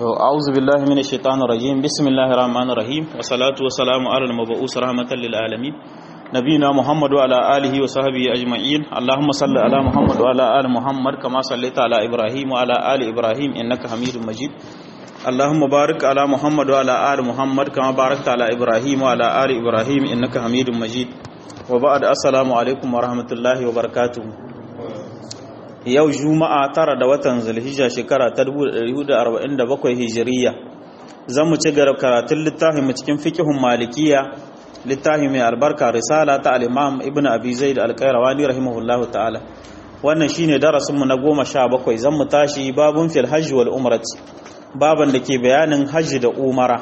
أعوذ بالله من الشيطان الرجيم بسم الله الرحمن الرحيم والصلاة والسلام على المبعوث رحمة للعالمين نبينا محمد وعلى آله وصحبه أجمعين اللهم صل على محمد وعلى آل محمد كما صليت على إبراهيم وعلى آل إبراهيم إنك حميد مجيد اللهم بارك على محمد وعلى آل محمد كما باركت على إبراهيم وعلى آل إبراهيم إنك حميد مجيد وبعد السلام عليكم ورحمة الله وبركاته yau juma'a tara da watan zulhijja shekara ta 1447 hijiriya zan mu ci gaba karatun littafin mu cikin fiqhun malikiya littafi mai albarka risala ta al-imam ibnu abi zaid al-qayrawani rahimahullahu ta'ala wannan shine darasin mu na 17 zan mu tashi babun fil hajj wal umrati baban da ke bayanin hajji da umara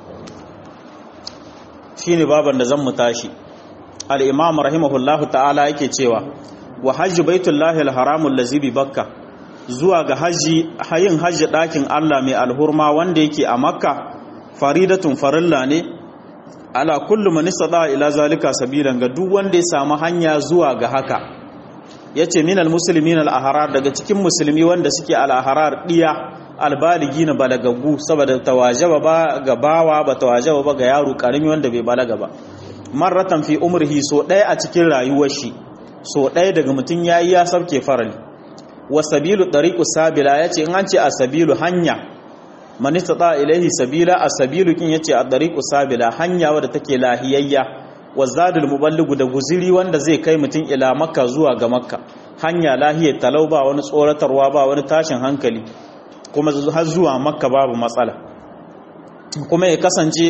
shine baban da zan mu tashi al-imam rahimahullahu ta'ala yake cewa wa hajji baitullahi alharamul lazi bi bakka zuwa ga haji hayin haji dakin Allah mai alhurma wanda yake a makka faridatun farilla ne ala kullu man istada ila zalika sabilan ga duk wanda ya samu hanya zuwa ga haka yace minal muslimin al ahrar daga cikin musulmi wanda suke al ahrar diya albaligi na balagaggu saboda tawajaba ba ga bawa ba tawajaba ba ga yaro karimi wanda bai balaga ba marratan fi umrihi so daya a cikin rayuwar shi so ɗaya daga mutum ya yi ya sauke farali wa sabilu ɗariƙu sabila ya ce in an ce a sabilu hanya manista ta ilaihi sabila a sabilu kin ya ce a ɗariƙu sabila hanya wadda take lahiyayya wa zadul muballigu da guziri wanda zai kai mutum ila makka zuwa ga makka hanya lahiyar talau ba wani tsoratarwa ba wani tashin hankali kuma har zuwa makka babu matsala kuma ya kasance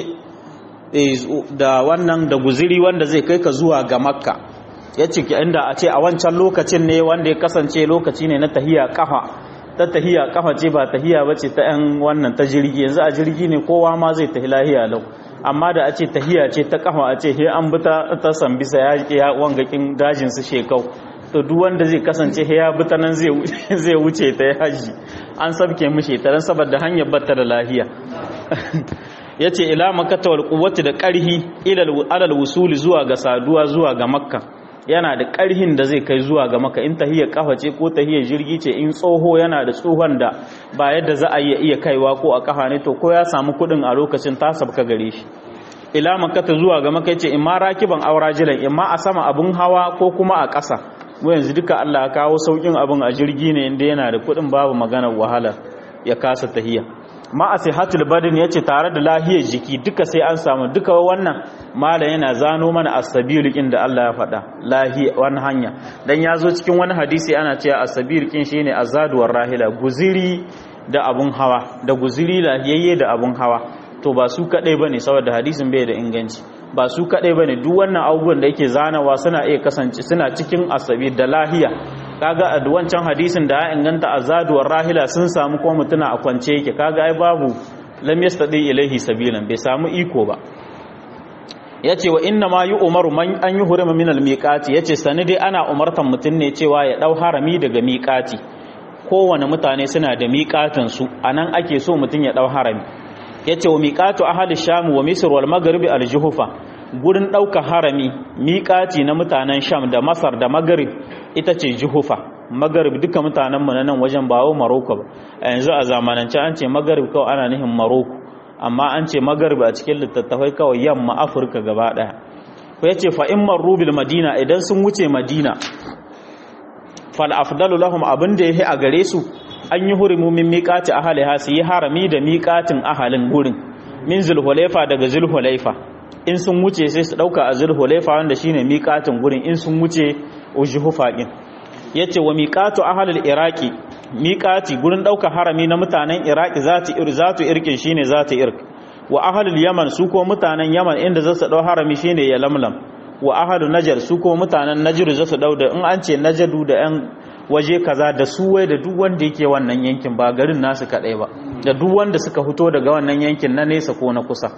da wannan da guziri wanda zai kai ka zuwa ga makka ya ce inda a ce a wancan lokacin ne wanda ya kasance lokaci ne na tahiya kafa ta tahiya kafa ce ba tahiya ba ce ta yan wannan ta jirgi yanzu a jirgi ne kowa ma zai tahi lahiya lau amma da a ce tahiya ce ta kafa a ce he an bi ta sambisa ya ya wangakin dajin su shekau to duk wanda zai kasance he ya bi ta nan zai wuce ta haji an sabke mishi ta dan saboda hanyar batta da lahiya ya ce ila makata wal quwwati da karhi ilal alal wusuli zuwa ga saduwa zuwa ga makka yana da ƙarhin da zai kai zuwa ga maka in tahiyar kafa ce ko tahiyar jirgi ce in tsoho yana da tsohon da ba yadda za a iya kaiwa ko a kafa ne to ko ya samu kuɗin a lokacin ta sabka gare shi ila makata zuwa ga maka ce in ma rakiban aura jilan in ma a sama abun hawa ko kuma a ƙasa mu yanzu duka Allah ya kawo saukin abin a jirgi ne inda yana da kuɗin babu maganar wahala ya kasa tahiya ma a sihatul badin ya ce tare da lahiyar jiki duka sai an samu duka wannan malam yana zano mana asabiru kin da Allah ya faɗa lahi wani hanya dan ya zo cikin wani hadisi ana cewa asabiru kin shine azaduwar rahila guziri da abun hawa da guziri lahiyayye da abun hawa to ba su kadai bane saboda hadisin bai da inganci ba su kadai bane duk wannan abubuwan da yake zanawa suna iya kasance suna cikin asabi da lahiya kaga a wancan hadisin da ya inganta azaduwar rahila sun samu kuma mutuna a kwance yake kaga ai babu lam yastadi ilaihi sabilan bai samu iko ba yace wa inna ma yu'maru man an yuhrima min al-miqati yace sani dai ana umartan mutun ne cewa ya dau harami daga miqati kowane mutane suna da miqatin su anan ake so mutun ya dau harami yace wa miqatu ahli sham wa misr wal maghrib al-juhfa gurin ɗauka harami miƙati na mutanen sham da masar da magarib ita ce juhufa magarib duka mutanenmu na nan wajen bawo maroko ba a yanzu a zamanance an ce magarib kawai ana nihin maroko amma an ce magarib a cikin littattafai kawai yamma afirka gaba ɗaya ko ya ce fa'in marubil madina idan sun wuce madina fal afdalu lahum abin da ya yi a gare su an yi hurimu min miƙati ahaliha su yi harami da miƙatin ahalin gurin min zulhulaifa daga zulhulaifa in sun wuce sai su dauka a zulhulaifa wanda shine miqatin gurin in sun wuce ujhufa din yace wa miqatu ahlul iraqi miqati gurin dauka harami na mutanen iraqi zati ir zatu irkin shine zati irk wa ahlul yaman su ko mutanen yaman inda zasu dau harami shine ya lamlam wa ahlul najar su ko mutanen najr zasu dau da in an ce najadu da yan waje kaza da su wai da duk wanda yake wannan yankin ba garin nasu kadai ba da duk wanda suka fito daga wannan yankin na nesa ko na kusa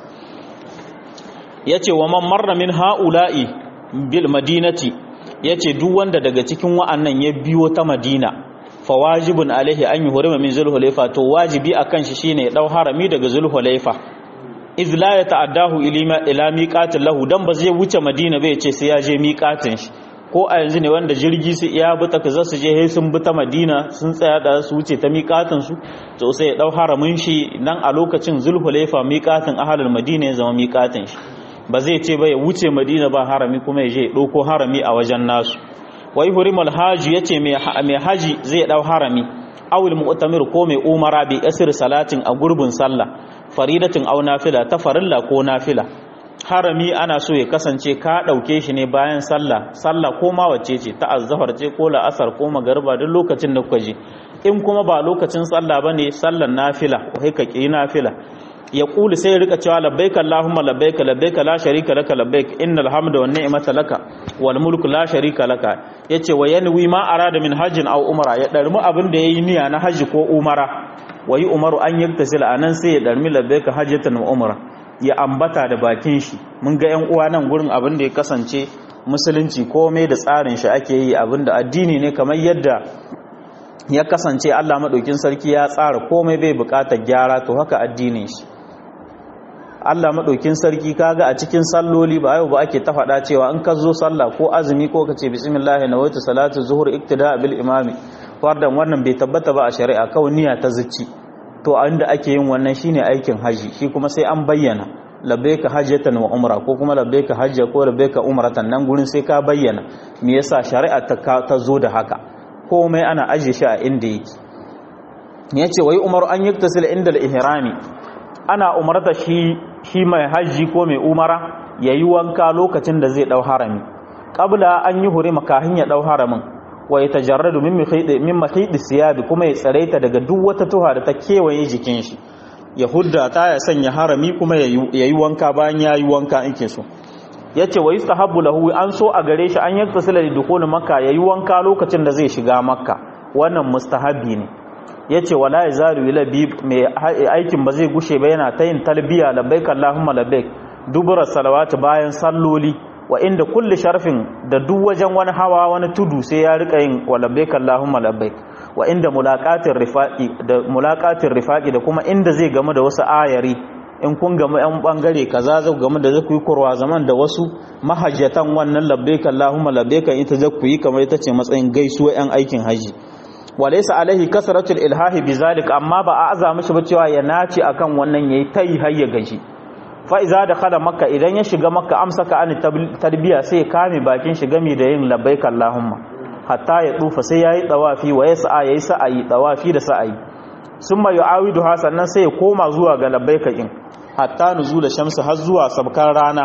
ya ce wa man marra min ha'ula'i bil madinati ya ce duk wanda daga cikin wa'annan ya biyo ta madina fa wajibun alaihi an yi hurima min zulhulaifa to wajibi a kan shi shine ya ɗau harami daga zulhulaifa iz la ya ta'addahu ila miqatin lahu dan ba zai wuce madina bai ce sai ya je miqatin shi ko a yanzu ne wanda jirgi su iya bi ta kaza su je sun bi ta madina sun tsaya da su wuce ta miƙatin su to sai ya dau haramin shi nan a lokacin zulhulaifa miƙatin ahalul madina ya zama miƙatin shi ba zai ce ba ya wuce madina ba harami kuma ya je ya ɗauko harami a wajen nasu wai hurimul haji yace mai haji zai dau harami awil mu'tamir ko mai umara bi asir salatin a gurbin sallah faridatin aw nafila ta farilla ko nafila harami ana so ya kasance ka dauke shi ne bayan sallah sallah ko ma wacce ce ta azzahar ce ko la'asar ko magariba duk lokacin da kuka je in kuma ba lokacin sallah bane sallar nafila ko kai ka ki nafila ya kuli sai ya rika cewa labbaik allahumma labbaik labbaik la sharika laka labbaik innal hamda wan ni'mata laka wal mulku la sharika laka yace wa yanwi ma arada min hajjin aw umra ya darmu abin da yayi niyya na haji ko umara wayi umaru an yaktasila anan sai ya darmi labbaik hajjatan wa umra ya ambata da bakin shi mun ga yan uwa nan gurin abin da ya kasance musulunci komai da tsarin shi ake yi abin da addini ne kamar yadda ya kasance Allah madaukin sarki ya tsara komai bai bukatar gyara to haka addinin shi Allah maɗaukin sarki kaga a cikin salloli ba yau ba ake ta faɗa cewa in ka zo sallah ko azumi ko ka ce bismillah na wata salatu zuhur iktida bil imami fardan wannan bai tabbata ba a shari'a kawai niyya ta zuci to inda ake yin wannan shine aikin haji shi kuma sai an bayyana labbaika hajjatan wa umra ko kuma labbaika hajja ko labbaika umratan nan gurin sai ka bayyana me yasa shari'a ta ta zo da haka komai ana aje shi a inda yake yace wai umaru an yaktasil inda al-ihrami ana umarta shi shi mai hajji ko mai umara ya yi wanka lokacin da zai ɗau harami ƙabla an yi huri makahin ya ɗau haramin wa ya tajarradu min mahiɗi siyabi kuma ya tsaraita daga duk wata tuha da ta kewaye jikin shi ya hudda ta ya sanya harami kuma ya yi wanka bayan ya yi wanka in ke so ya ce wa yi sahabu lahu an so a gare shi an yi tasila da dukkanin makka ya yi wanka lokacin da zai shiga makka wannan mustahabi ne ya ce wala ya zaru ila bi mai aikin ba zai gushe ba yana ta yin talbiya labbaik Allahumma labbaik dubura salawatu bayan salloli wa inda kulli sharfin da duk wajen wani hawa wani tudu sai ya rika yin wa labbaik Allahumma labbaik wa inda mulaqatir rifaqi da mulaqatir rifaqi da kuma inda zai gamu da wasu ayari in kun gamu yan bangare kaza zai gamu da zaku yi kurwa zaman da wasu mahajjatan wannan labbaik Allahumma labbaik ita zaku yi kamar ita ce matsayin gaisuwa yan aikin haji walaysa alaihi kasratul ilhahi bizalik amma ba a aza mishi ba cewa ya nace akan wannan yayi tayi har ya gaji fa iza dakhala makka idan ya shiga makka amsaka an tarbiya sai kame bakin shi gami da yin labbaik allahumma hatta ya dufa sai yayi tawafi wa yas'a yayi sa'ayi tawafi da sa'ayi summa yu'awidu sannan sai ya koma zuwa ga labbaik in hatta nuzula shamsu har zuwa sabkar rana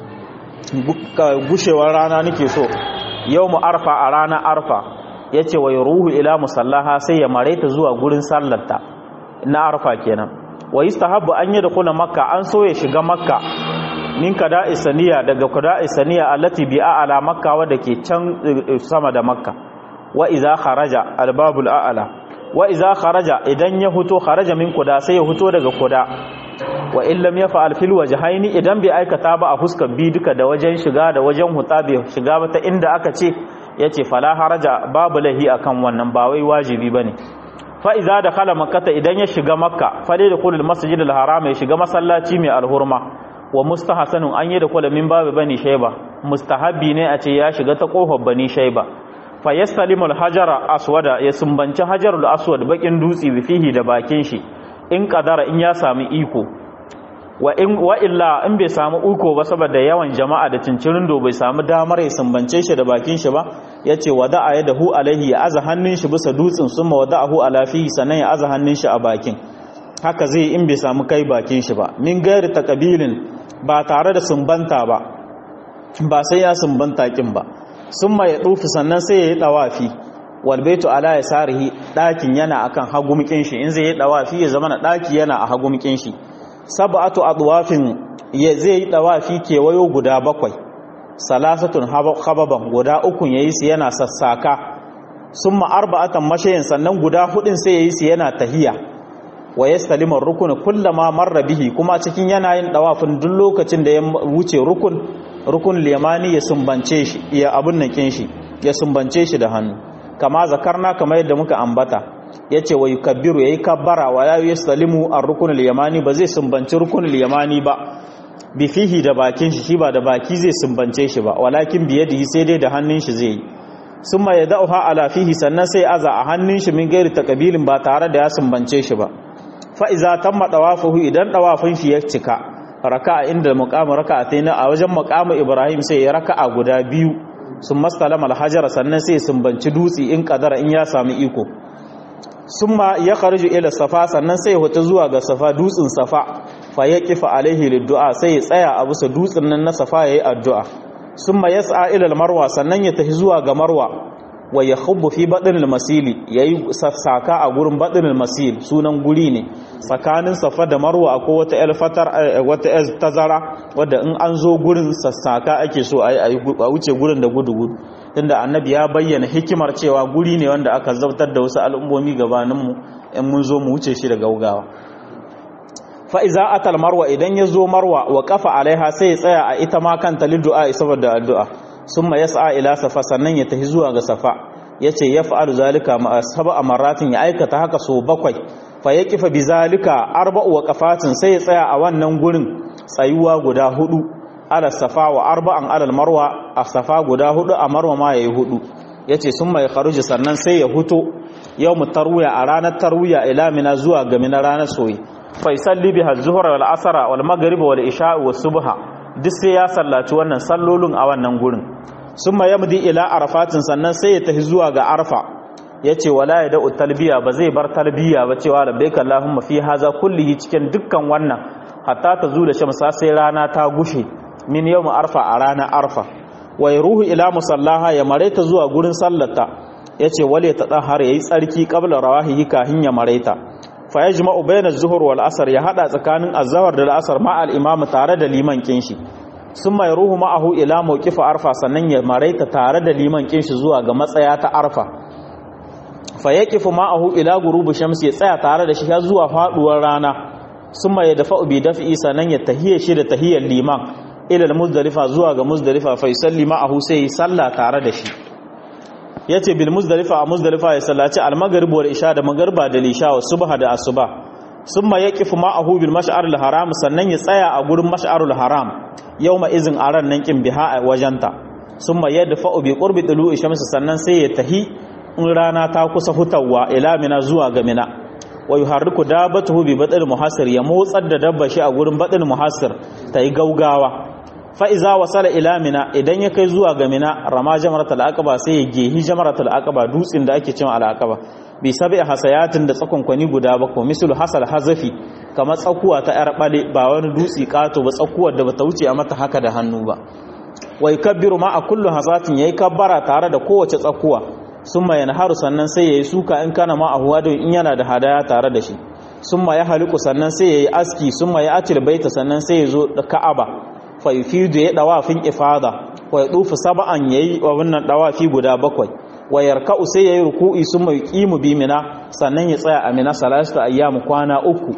gushewar rana nake so yawmu arfa a ranar arfa ya ce wa ruhu ila musallaha sai ya maraita zuwa gurin sallarta na arfa kenan wa yi stahabbu an yi da kula makka an so ya shiga makka min kada isaniya daga kada isaniya allati bi a'ala makka wadda ke can sama da makka wa iza kharaja albabul a'ala wa iza kharaja idan ya huto kharaja min kuda sai ya huto daga kuda wa in lam yaf'al fil wajhaini idan bai aikata ba a fuskar bi duka da wajen shiga da wajen huta bai shiga ba ta inda aka ce ya ce fala haraja babu lahi akan wannan ba wai wajibi ba ne fa'iza da khala makata idan ya shiga makka fale da kulul masjid al-haram ya shiga masallaci mai alhurma wa mustahasanun an yi da kula min babu bani shaiba mustahabbi ne a ce ya shiga ta kofar bani shaiba fa yastalimu al-hajara aswada ya sumbanci hajarul aswad bakin dutsi bifihi da bakin shi in kadara in ya sami iko wa in wa illa in bai samu uko ba saboda yawan jama'a da cincirin do bai samu damar ya sumbance shi da bakin shi ba yace wada'a yadahu alaihi ya aza hannun shi bisa dutsen summa wada'ahu ala fihi sanan ya aza hannun shi a bakin haka zai in bai samu kai bakin shi ba min gairi takabilin ba tare da sumbanta ba ba sai ya sumbanta kin ba summa ya dufi sannan sai ya yi dawafi wal baitu ala yasarihi dakin yana akan hagumkin shi in zai yi dawafi ya zama na daki yana a hagumkin shi sab'atu adwafin zai yi dawafi kewayo guda bakwai salasatun hababan guda uku yayi su yana sassaka summa arba'atan mashayin sannan guda hudin sai yayi su yana tahiya wa yastalimu ar-rukun kullama marra bihi kuma cikin yana yin dawafin duk lokacin da ya wuce rukun rukun limani ya sumbance shi ya abun nan kin shi ya sumbance shi da hannu kama zakarna kamar yadda muka ambata yace wa yukabbiru yayi kabbara wa la yaslimu ar-rukun al-yamani ba zai sumbanci rukun al-yamani ba bi fihi da bakin shi shi ba da baki zai sumbance shi ba walakin biyadihi sai dai da hannun shi zai yi summa yad'uha ala fihi sannan sai aza a hannun shi min gairi takabilin ba tare da ya sumbance shi ba fa iza tamma dawafuhu idan dawafin shi ya cika raka'a inda muqamu raka'atayn a wajen muqamu ibrahim sai ya raka'a guda biyu sun mastalama alhajar sannan sai sumbanci dutse in kadara in ya sami iko summa ya kharju ila safa sannan sai ya huta zuwa ga safa dutsen safa fa yaqifa alaihi liddu'a sai ya tsaya a bisa dutsen nan na safa yayi addu'a summa yas'a ila marwa sannan ya tafi zuwa ga marwa wa yakhubbu fi badnil masili yayi saka a gurin badnil masil sunan guri ne tsakanin safa da marwa akwai wata el fatar wata el tazara wadda in an zo gurin sassaka ake so ayi a wuce gurin da gudu gudu tunda annabi ya bayyana hikimar cewa guri ne wanda aka zabtar da wasu al'ummomi gabanin mu in mun zo mu wuce shi da gaugawa fa iza atal marwa idan ya zo marwa wa kafa alaiha sai ya tsaya a ita ma kanta liddu'a saboda addu'a summa yas'a ila safa sannan ya tafi zuwa ga safa yace yaf'alu zalika ma sab'a maratin ya aikata haka so bakwai fa yaqifa bizalika arba'u waqafatin sai ya tsaya a wannan gurin tsayuwa guda hudu ala safa wa arba'an ala marwa a safa guda hudu a marwa ma yayi hudu yace summa ya kharuji sannan sai ya huto yawmut tarwiya a ranar tarwiya ila mina zuwa ga mina ranar soyi fa yusalli biha az-zuhr wal asr wal maghrib wal isha was subha duk sai ya sallaci wannan sallolin a wannan gurin sun ma yamdi ila arafatin sannan sai ya tafi zuwa ga arfa ya ce wala ya da'u talbiya ba zai bar talbiya ba cewa labbaika allahumma fi haza kullihi cikin dukkan wannan hatta ta zula shamsa sai rana ta gushe min yawm arfa a ranar arfa wa ruhu ila musallaha ya maraita zuwa gurin sallata yace wale ta tsahar yayi tsarki qabla rawahihi kahin ya maraita fa yajma'u bayna az-zuhr wal asr ya hada tsakanin az-zawr da al-asr ma al-imam tare da liman kinshi sun mai ruhu ma'ahu ila mawqifa arfa sannan ya maraita tare da liman kinshi zuwa ga matsaya ta arfa fa yaqifu ma'ahu ila gurubi shamsi ya tsaya tare da shi har zuwa faduwar rana sun mai dafa bi dafi sannan ya tahiyya shi da tahiyyar liman ila muzdalifa zuwa ga muzdalifa fa yusalli ma'ahu sai salla tare da shi yace bil muzdalifa a muzdalifa ya sallaci al-maghrib wal isha da magriba da lisha wa subha da asuba summa yaqifu ma'ahu bil mash'aril haram sannan ya tsaya a gurin mash'arul haram yawma izin aran nan kin biha a wajenta summa yadfa'u bi qurbi tulu'i shamsi sannan sai ya tahi in rana ta kusa hutawa ila mina zuwa ga mina wa yuharriku dabatuhu bi badal muhasir ya motsar da dabba shi a gurin badal muhasir tayi gaugawa fa iza wasala ila mina idan ya kai zuwa ga mina rama jamratul aqaba sai ya gehi jamratul aqaba dutsin da ake cewa al aqaba bi sabi hasayatin da tsakonkwani guda bakwai misul hasal hazafi kamar tsakuwa ta yar bale ba wani dutsi kato ba tsakuwar da bata wuce a mata haka da hannu ba wai kabbiru ma a kullu hasatin yayi kabbara tare da kowace tsakuwa summa yanharu sannan sai yayi suka in kana ma ahuwa da in yana da hadaya tare da shi summa ya haliku sannan sai yayi aski summa ya atil baita sannan sai ya zo da ka'aba fa yufidu ya dawafin ifada wa yadufu sab'an yayi wannan dawafi guda bakwai wa yarka'u sai yayi ruku'i summa yuqimu bi mina sannan ya tsaya a mina salatu ayyam kwana uku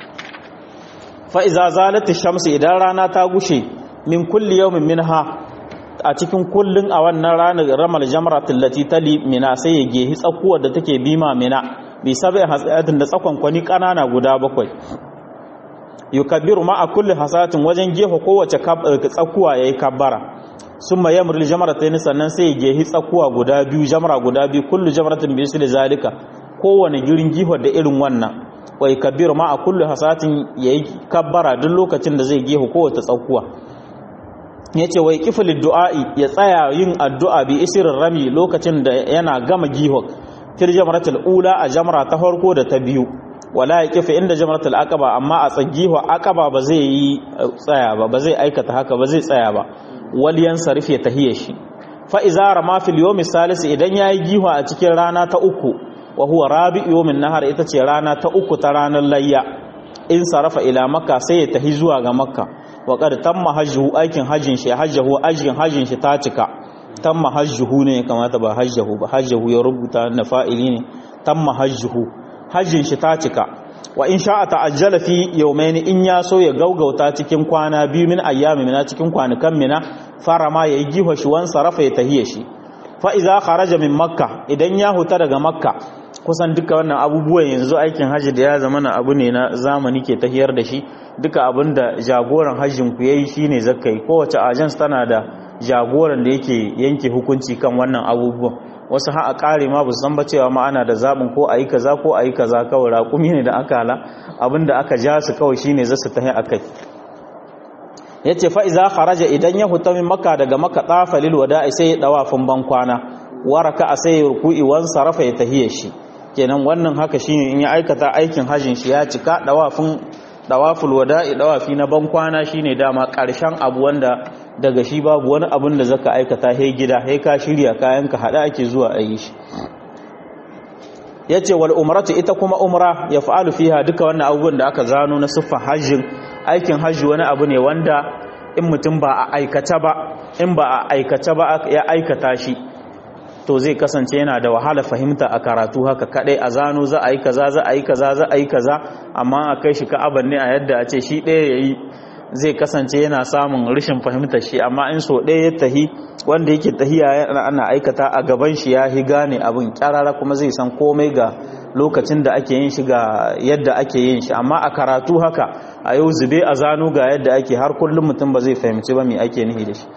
fa iza zalat ash-shamsu idan rana ta gushe min kulli yawmin minha a cikin kullun a wannan ranar ramal jamratul lati tali mina sai ya gehi tsakuwar da take bima mina bi sabai hasayatin da tsakon kwani kanana guda bakwai yukabbiru ma a kulli hasatin wajen gefe kowace tsakuwa yayi kabbara summa yamrul jamratayn sannan sai ya gehi tsakuwa guda biyu jamra guda biyu kullu jamratin bi isli zalika kowane girin gihar da irin wannan wa yukabbiru ma a kulli hasatin yayi kabbara duk lokacin da zai gefe kowace tsakuwa yace wai kifil du'a'i ya tsaya yin addu'a bi isirin rami lokacin da yana gama gihar fil jamratul ula a jamra ta farko da ta biyu wala ya kifa inda jamratul aqaba amma a tsagihu aqaba ba zai yi tsaya ba ba zai aikata haka ba zai tsaya ba wal yansarif ya tahiye shi fa iza rama fil yawmi salis idan yayi gihu a cikin rana ta uku wa huwa rabi yawmin nahar ita ce rana ta uku ta ranar layya in sarafa ila makka sai ya tahi zuwa ga makka wa qad tamma hajjuhu aikin hajjin shi hajjahu ajin hajjin shi ta cika tamma hajjuhu ne kamata ba hajjahu ba hajjahu ya rubuta na fa'ili ne tamma hajjuhu hajjin shi ta cika wa in sha'a ta'ajjala fi yawmayn in ya so ya gaugauta cikin kwana biyu min ayyami mina cikin kwanukan mina fara ma yayi giho shi wan sarafa ya tahiye shi fa iza kharaja min makka idan ya huta daga makka kusan duka wannan abubuwan yanzu aikin hajji da ya zama na abu ne na zamani ke tahiyar da shi duka abin da jagoran hajjin ku yayi shine zakai kowace agents tana da jagoran da yake yanke hukunci kan wannan abubuwan wasu ha a kare ma san ba cewa ma ana da zaɓin ko a yi kaza ko a yi kaza kawai raƙumi ne da aka hala abinda aka ja su kawai shine za su tahi a kai ya ce fa'iza haraja idan ya huta min maka daga maka ɗafa lilwada sai ya ɗawafin ban kwana waraka a sai ya ruku'i wan sarrafa ya tahiyar shi kenan wannan haka shine in ya aikata aikin hajjin shi ya cika ɗawafin ɗawaful wada'i ɗawafi na ban kwana shine dama ƙarshen abu wanda daga shi babu wani abin da zaka aikata he gida he ka shirya kayan ka hada ake zuwa a yi shi yace wal umratu ita kuma umra ya fa'alu fiha duka wannan abubuwan da aka zano na siffar hajjin aikin hajji wani abu ne wanda in mutum ba a aikata ba in ba a aikata ba ya aikata shi to zai kasance yana da wahala fahimta a karatu haka kadai a zano za a yi kaza za a yi kaza za a yi kaza amma a kai shi ka'aban ne a yadda a ce shi ɗaya yayi zai kasance yana samun rashin fahimtar shi amma in so ɗaya ya tahi wanda yake tahiya ana aikata a gaban shi ya hi gane abin kyarara kuma zai san komai ga lokacin da ake yin shi ga yadda ake yin shi amma a karatu haka a yau zube a zano ga yadda ake har kullum mutum ba zai fahimci ba me ake nihi da shi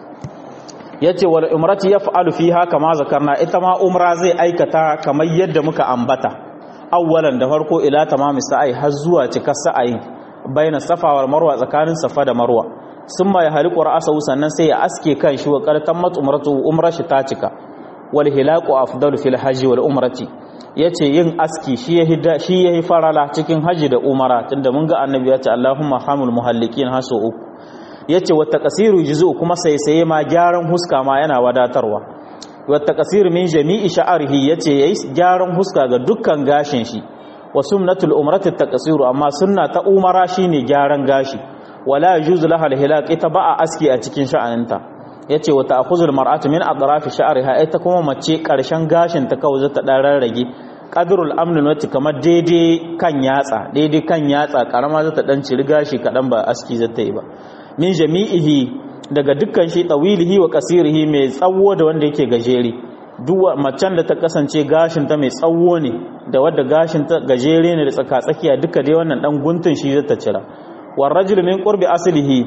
yace wal umrati yaf'alu fiha kama zakarna ita ma umra zai aikata kamar yadda muka ambata awwalan da farko ila tamami sa'i har zuwa cikar sa'ayin baina safa wal marwa tsakanin safa da marwa summa ya haliqu ra'sahu sannan sai ya aske kan shi wa qartan mat umratu umra shi ta cika wal hilaqu afdalu fil hajji wal umrati yace yin aski shi yahi shi yahi farala cikin haji da umara tunda mun ga annabi ya ce Allahumma hamul muhallikin haso uku yace wa taqsiru juzu kuma sai sai ma gyaran huska ma yana wadatarwa wa taqsir min jami'i sha'rihi yace yayi gyaran huska ga dukkan gashin shi wa sunnatul umrati taqsiru amma sunna ta umara shine gyaran gashi wala yajuzu laha alhilaq ita ba a aski a cikin sha'aninta yace wa ta'khuzul mar'atu min atrafi sha'riha ita kuma mace karshen gashin ta kawai zata dan rarrage qadrul amn wati kamar daidai kan yatsa daidai kan yatsa karama zata dan ciri gashi kadan ba aski zata yi ba min jami'ihi daga dukkan shi tawilihi wa kasirihi mai tsawo da wanda yake gajere duk macen da ta kasance gashin ta mai tsawo ne da wadda gashin ta gajere ne da tsaka tsakiya duka dai wannan dan guntun shi zata cira war rajul min qurbi aslihi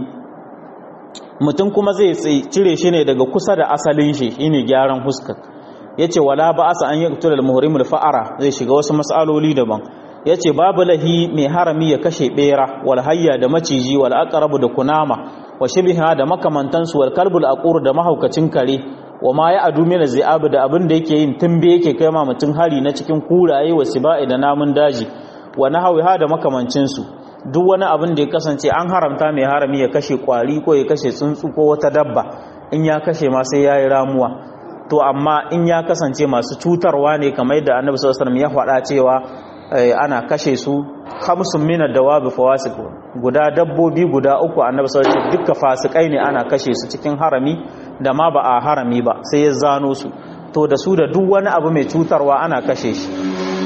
mutum kuma zai cire shi ne daga kusa da asalin shi shine gyaran huskar yace wala ba asa an yaqtul al muhrimul fa'ara zai shiga wasu mas'aloli daban yace babu lahi mai harami ya kashe bera wal hayya da maciji wal aqrabu da kunama wa shibha da makamantansu wal kalbul aqur da mahaukacin kare wa ma ya adu mina zi'abu da abin da yake yin tumbe yake kai ma mutum hari na cikin kuraye wa siba'i da namun daji wa nahawiha da makamancin su duk wani abin da ya kasance an haramta mai harami ya kashe kwari ko ya kashe tsuntsu ko wata dabba in ya kashe ma sai yayi ramuwa to amma in ya kasance masu cutarwa ne kamar yadda annabi sallallahu alaihi wasallam ya faɗa cewa ana kashe su khamsun min ad-dawabi fawasiq guda dabbobi guda uku annabi sallallahu alaihi wasallam dukkan fasikai ne ana kashe su cikin harami da ma ba a harami ba sai ya zano su to da su da duk wani abu mai cutarwa ana kashe shi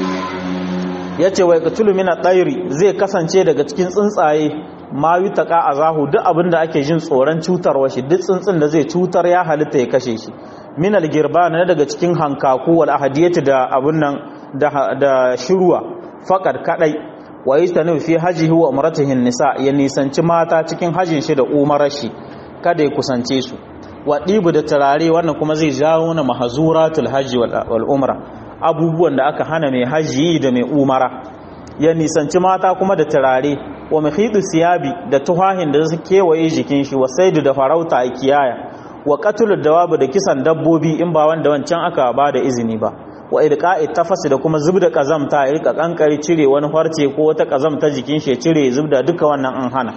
yace wai qatulu min at-tayri zai kasance daga cikin tsuntsaye ma yutaka azahu duk abin da ake jin tsoron cutarwa shi duk tsuntsun da zai cutar ya halitta ya kashe shi min al-girban daga cikin hankaku wal ahadiyati da abun nan da da shirwa faqad kadai wa yastanu fi hajihi wa umratihi nisa ya nisanci mata cikin hajin shi da umarar shi kada ya kusance su wa dibu da turare wannan kuma zai jawo na mahazuratul hajji wal umra abubuwan da aka hana mai hajji da mai umara ya nisanci mata kuma da turare wa mahidu siyabi da tuhahin da su kewaye jikin shi wa saidu da farauta a kiyaya wa qatlud dawabu da kisan dabbobi in ba wanda wancan aka ba da izini ba wa ilqa'i tafasi da kuma zubda kazamta ya rika kankari cire wani farce ko wata kazamta jikin shi cire zubda duka wannan an hana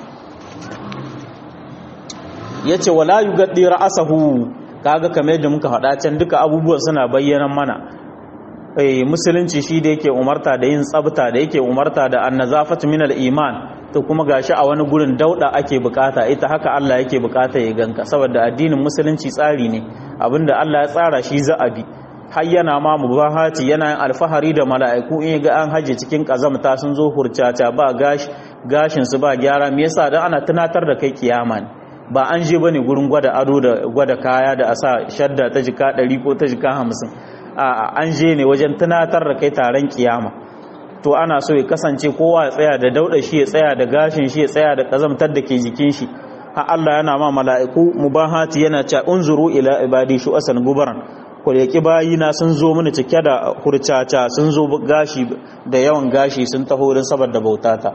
yace wala yugaddi ra'sahu kaga kamar yadda muka faɗa can duka abubuwan suna bayyana mana eh musulunci shi da yake umarta da yin tsabta da yake umarta da annazafatu min al-iman to kuma gashi a wani gurin dauda ake bukata ita haka Allah yake bukata ya ganka saboda addinin musulunci tsari ne abinda Allah ya tsara shi za a bi har yana ma mubahati yana yin alfahari da mala'iku in ga an haje cikin kazamta sun zo hurcata ba gashi gashin su ba gyara me yasa dan ana tunatar da kai kiyama ne ba an je bane gurin gwada ado da gwada kaya da asa shadda ta jika 100 ko ta jika 50 a an je ne wajen tunatar da kai taron kiyama to ana so ya kasance kowa ya tsaya da dauda shi ya tsaya da gashin shi ya tsaya da kazamtar da ke jikin shi har Allah yana ma mala'iku mubahati yana cewa unzuru ila ibadi shu asan gubaran ko yaki bayina sun zo mini cike da hurcaca sun zo gashi da yawan gashi sun taho don saboda bautata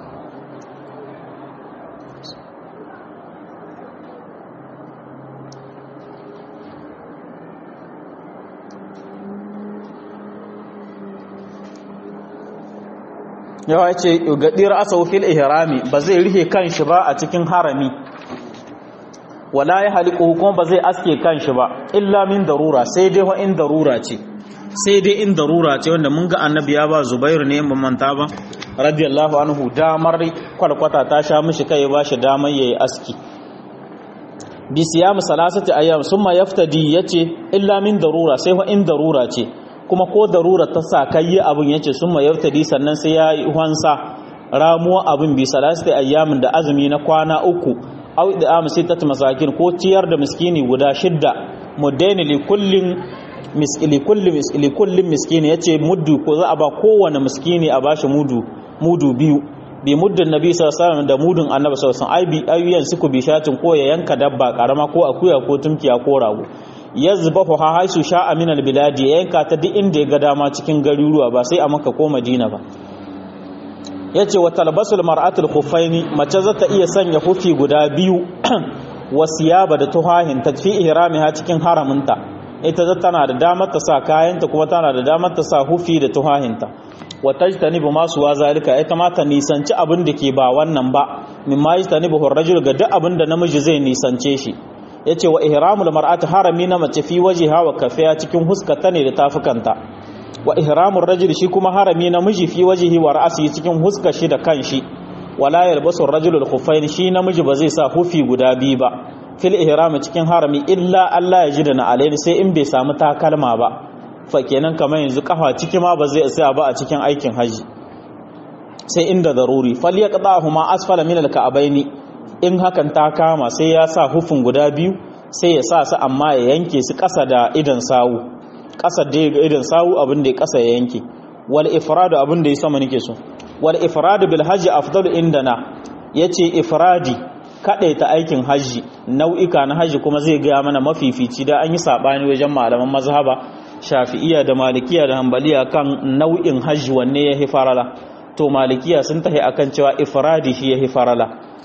yawa ce gadir asau fil ihrami ba zai rike kanshi ba a cikin harami wala ya haliku kuma ba zai aske kanshi ba illa min darura sai dai wa in darura ce sai dai in darura ce wanda mun ga annabi ya ba zubairu ne ban manta ba radiyallahu anhu damar kwalkwata ta sha mishi kai ba shi damar yayi aski bi siyam salasati ayyam summa yaftadi yace illa min darura sai wa in darura ce kuma ko darura ta sa kai yi abin yace summa yaftadi sannan sai ya yi hansa ramuwa abin bi salasati ayyamin da azumi na kwana uku au da am sittat masakin ko ciyar da miskini guda shidda mudaini li kullin miskili kulli miskili kullin miskini yace muddu ko za a ba kowane miskini a bashi mudu mudu biyu bi muddin nabi sallallahu alaihi wasallam da mudun annabi sallallahu alaihi wasallam ai bi ayyan suku bi shatin ko ya yanka dabba karama ko akuya ko tumkiya ko rago yazbahu ha haisu sha'a min albiladi ya yanka ta duk inda ya ga dama cikin garuruwa ba sai a maka ko madina ba yace wa talbasul mar'atul khuffaini mace za ta iya sanya hufi guda biyu wasiyaba da tuhahin tadfi ihramiha cikin haraminta ita za tana da damar ta sa kayanta kuma tana da damar ta sa hufi da tuhahinta wa tajtanibu ma suwa zalika ita ma ta nisanci abin da ke ba wannan ba mimma yajtanibu ar-rajul ga duk abin da namiji zai nisance shi yace wa ihramul mar'ati harami na mace fi wajiha wa kafiya cikin huskata ne da tafukanta wa ihramur rajul shi kuma harami namiji fi wajihi wa ra'si cikin huska shi da kanshi wala yalbasu ar-rajulu al-khuffayn shi namiji ba zai sa hufi guda biyu ba fil ihram cikin harami illa Allah ya ji da na alayhi sai in bai samu takalma ba fa kenan kamar yanzu kafa ciki ma ba zai tsaya ba a cikin aikin haji sai inda daruri falyaqdahuma asfala min al-ka'baini in hakan ta kama sai ya sa hufin guda biyu sai ya sa su amma ya yanke su ƙasa da idan sawu ƙasa da ga idan sawu abin da ya ƙasa ya yanke wal ifradu abin da ya sama nake so wal ifradu bil hajji afdalu indana yace ifradi ta aikin haji nau'ika na haji kuma zai gaya mana mafifici da an yi sabani wajen malaman mazhaba shafi'iyya da malikiya da hanbaliya kan nau'in haji wanne ya farala to malikiya sun tahi akan cewa ifradi shi ya farala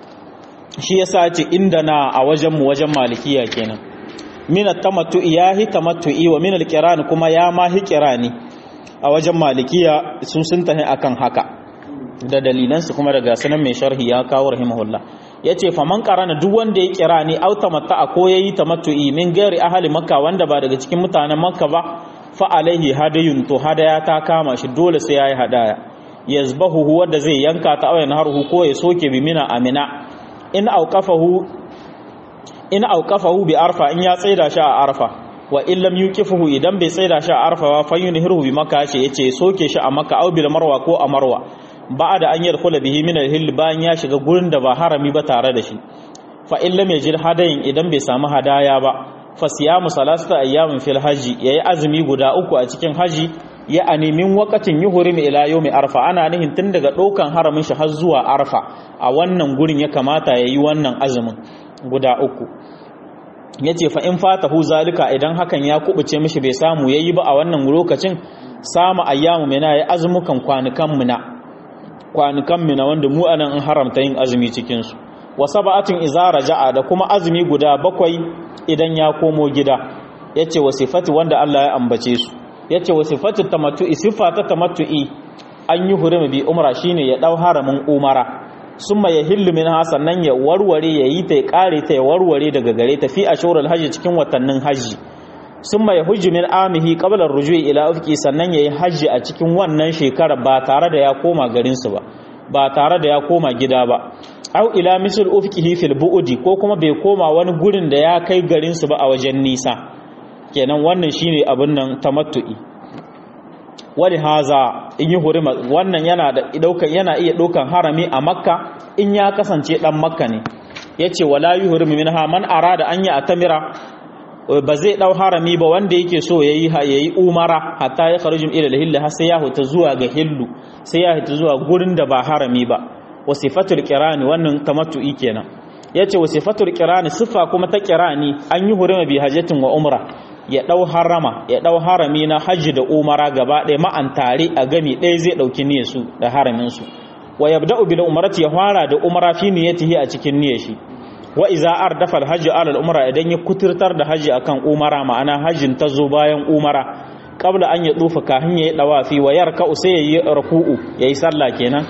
shi yasa ce inda na a wajenmu wajen malikiya kenan min at-tamattu'i yahi tamattu'i wa min al-qiran kuma ya ma hi qirani a wajen malikiya sun sun tahi akan haka da dalilan su kuma daga sanan mai sharhi ya kawo rahimahullah yace faman qarana duk wanda ya qirani au tamatta'a ko yayi tamattu'i min gairi ahli makka wanda ba daga cikin mutanen makka ba fa alaihi hadayun to hadaya ta kama shi dole sai yayi hadaya yazbahu wanda zai yanka ta awayan harhu ko ya soke bi mina amina in auqafahu in auqafahu bi arfa in ya tsaida shi a arfa wa in lam yuqifuhu idan bai tsaida shi a arfa wa fayunhiru bi makka ce yace soke shi a makka au bil marwa ko a marwa ba'da an yadkhula bihi min al-hill bayan ya shiga gurin da ba harami ba tare da shi fa in lam yajid hadayin idan bai samu hadaya ba fa siyamu salasata ayyamin fil haji yayi azumi guda uku a cikin haji ya animin wakatin yuhurim ila yawmi arfa ana nihin tun daga ɗaukan haramin shi har zuwa arfa a wannan gurin ya kamata yayi wannan azumin guda uku yace fa in fatahu zalika idan hakan ya kubuce mishi bai samu yayi ba a wannan lokacin samu ayyamu mina yayi azumukan kwanukan mina kwanukan mina wanda mu anan an haramta yin azumi cikin su wa sab'atin idza raja'a da kuma azumi guda bakwai idan ya komo gida yace wa sifati wanda Allah ya ambace su yace wa sifatu tamattu'i sifata tamattu'i an yi hurumi bi umra shine ya dau haramin umara summa yahillu minha sannan ya warware yayi ta ya kare ta ya warware daga gare ta fi ashurul hajji cikin watannin hajji summa yahujju min amihi qabla ar-rujui ila ufqi sannan yayi hajji a cikin wannan shekara ba tare da ya koma garin su ba ba tare da ya koma gida ba au ila misl ufqihi fil bu'di ko kuma bai koma wani gurin da ya kai garin su ba a wajen nisa kenan wannan shine abin nan tamattu'i wani haza in yi hurima wannan yana da daukan yana iya daukan harami a makka in ya kasance dan makka ne yace wala yuhrimu minha man arada an ya atamira ba zai dau harami ba wanda yake so yayi yayi umara hatta ya kharujum ila al-hill har sai ya huta zuwa ga hillu sai ya huta zuwa gurin da ba harami ba wasifatul qirani wannan tamattu'i kenan yace wasifatul qirani sifa kuma ta qirani an yi hurima bi hajjatin wa umra ya dau harama ya dau harami na hajji da umara gaba ɗaya ma'an tare a gami ɗaya zai dauki niyyar su da haramin su wa yabda'u bil umrati ya fara da umra fi niyyatihi a cikin niyyar shi wa iza ardafa al hajji ala al umra idan ya kuturtar da hajji akan umara ma'ana hajjin ta zo bayan umara qabla an ya tsufa kafin yayi dawafi wa yarka sai yayi ruku'u yayi sallah kenan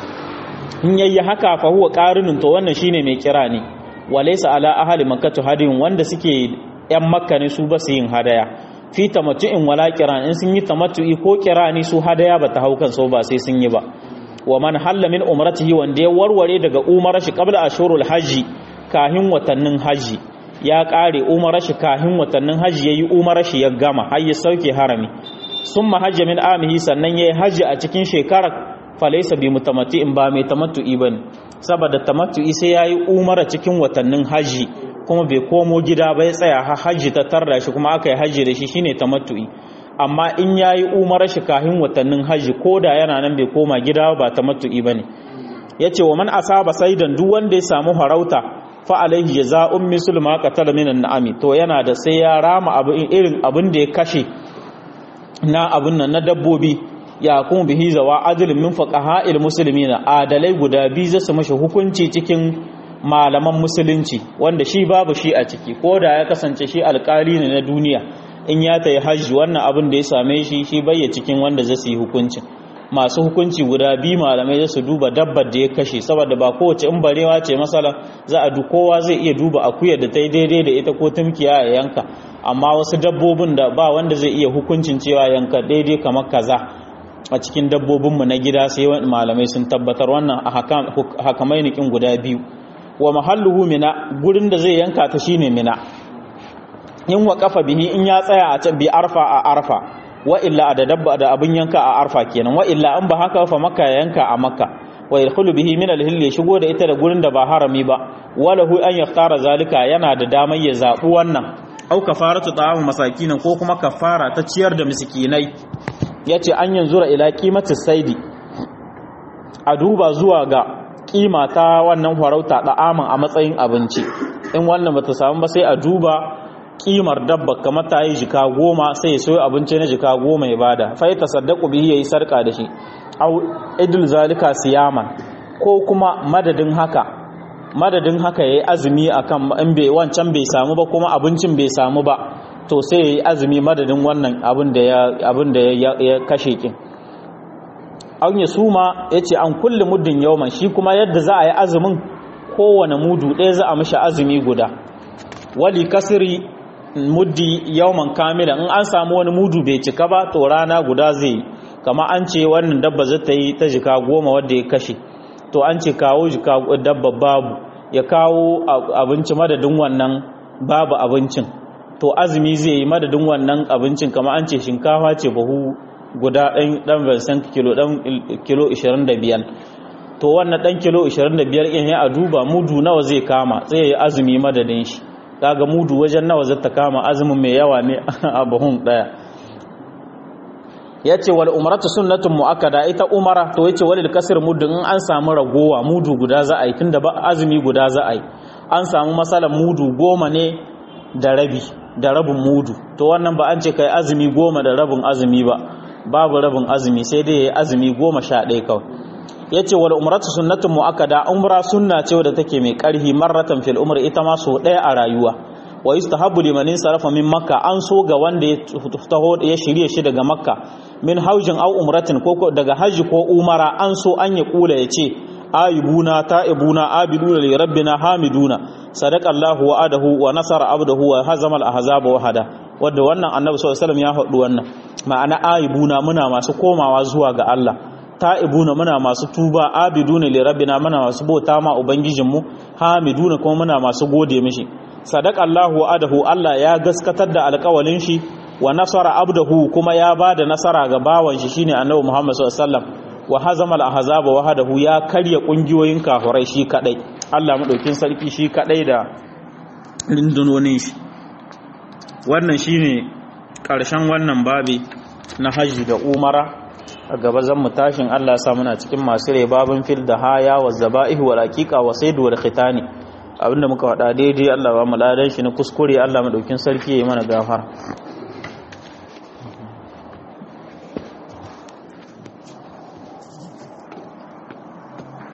in yayi haka fa huwa qarinun to wannan shine mai kira ne walaysa ala ahli makkah hadin wanda suke yan makka ne su ba su yin hadaya fi tamattu'in wala kiran in sun yi tamattu'i ko kirani su hadaya ba ta haukan so ba sai sun yi ba wa man halla min umratihi wanda ya warware daga umarar shi qabla ashurul hajji kahin watannin haji ya kare umarar shi kahin watannin haji yayi umarar shi ya gama har ya sauke harami summa hajja min amihi sannan yayi haji a cikin shekarar falaisa bi mutamatti'in ba mai tamattu'i bane saboda tamattu'i sai yayi umara cikin watannin haji kuma bai komo gida ba ya tsaya har haji ta tarra shi kuma aka yi haji da shi shine tamattu'i amma in yayi umara shi kahin watannin haji koda yana nan bai koma gida ba tamattu'i bane yace wa man asaba saidan duk wanda ya samu harauta fa alaihi jazaa'un mislu ma qatala minan na'ami to yana da sai ya rama abin irin abin da ya kashe na abin nan na dabbobi ya kuma bihi zawa adilin min fuqaha'il muslimina adalai guda biyu zasu mashi hukunci cikin malaman musulunci wanda shi babu shi a ciki ko da ya kasance shi alkali ne na duniya in ya tayi hajji wannan abin da ya same shi shi bayya cikin wanda zasu yi hukuncin masu hukunci guda biyu malamai zasu duba dabbar da ya kashe saboda ba kowace in barewa ce masala za a kowa zai iya duba akuyar da ta yi daidai da ita ko tumkiya ya yanka amma wasu dabbobin da ba wanda zai iya hukuncin cewa yanka daidai kamar kaza a cikin dabbobinmu na gida sai malamai sun tabbatar wannan a hakamai nikin guda biyu wa mahalluhu mina gurin da zai yanka ta shine mina in wa kafa bihi in ya tsaya a can bi arfa a arfa wa illa da dabba da abin yanka a arfa kenan wa illa an ba haka fa makka ya yanka a makka wa yadkhulu bihi min al-hill ya shigo da ita da gurin da ba harami ba walahu an yaftara zalika yana da damar ya zabu wannan au kafaratu ta'amu masakin ko kuma kafara ta ciyar da miskinai yace an yanzura ila qimati saidi a duba zuwa ga kima ta wannan farauta da'aman a matsayin abinci in wannan bata samu ba sai a duba kimar dabba kamar ta yi jika goma sai ya soyo abinci na jika goma ya bada fa ya tasaddaqu bihi yayi sarka da shi au idul zalika siyaman ko kuma madadin haka madadin haka yayi azumi akan in bai wancan bai samu ba kuma abincin bai samu ba to sai yayi azumi madadin wannan abin da ya abin da ya kashe kin an ya suma yace an kulli muddin yawman shi kuma yadda za a yi azumin kowane mudu ɗaya za a mishi azumi guda wali kasri muddi yawman kamila in an samu wani mudu bai cika ba to rana guda zai yi kama an ce wannan dabba zai ta yi ta jika goma wadda ya kashe to an ce kawo jika dabba babu ya kawo abinci madadin wannan babu abincin to azumi zai yi madadin wannan abincin kama an ce shinkafa ce bahu guda ɗan ɗan vincent kilo ɗan kilo 25 to wannan ɗan kilo 25 in ya a duba mudu nawa zai kama zai yi azumi madadin shi kaga mudu wajen nawa zata kama azumin mai yawa ne a buhun daya yace wal umratu sunnatun muakkada ita umara to yace walil kasr muddin in an samu ragowa mudu guda za a yi tunda ba azumi guda za a yi an samu masalan mudu goma ne da rabi da rabin mudu to wannan ba an ce kai azumi goma da rabin azumi ba babu rabin azumi sai dai yayi azumi goma sha ɗaya kawai yace wal umratu sunnatun muakkada umra sunna ce wadda take mai karhi marratan fil umri ita ma so daya a rayuwa wa yustahabbu liman sarafa min makka an so ga wanda ya taho ya shirye shi daga makka min haujin aw umratin ko daga haji ko umara an so an ya kula yace ayibuna ta'ibuna abiduna li rabbina hamiduna sadaqa Allahu wa adahu wa nasara abdahu wa hazama al-ahzaba wahada wanda wannan annabi sallallahu alaihi wasallam ya faɗi wannan ma'ana ayibuna muna masu komawa zuwa ga Allah ta'ibuna muna masu tuba abiduna li rabbina muna masu bauta ma ubangijinmu hamiduna kuma muna masu gode mishi sadaqa Allahu adahu Allah ya gaskatar da alƙawalin shi wa nasara abdahu kuma ya bada nasara ga bawan shi shine annabi Muhammad sallallahu alaihi wasallam wa hazama al-ahzaba wahdahu ya karya kungiyoyin kafirai shi kadai Allah madaukin sarki shi kadai da lindunonin shi wannan shine ƙarshen wannan babi na hajji da umara a gaba zan mu tashin Allah ya sa muna cikin masu rai babin fil da haya wa zaba'ihi wa raqiqa wa saidu wal khitani abinda muka faɗa daidai Allah ba mu ladan shi na kuskure Allah madaukin sarki yayi mana gafara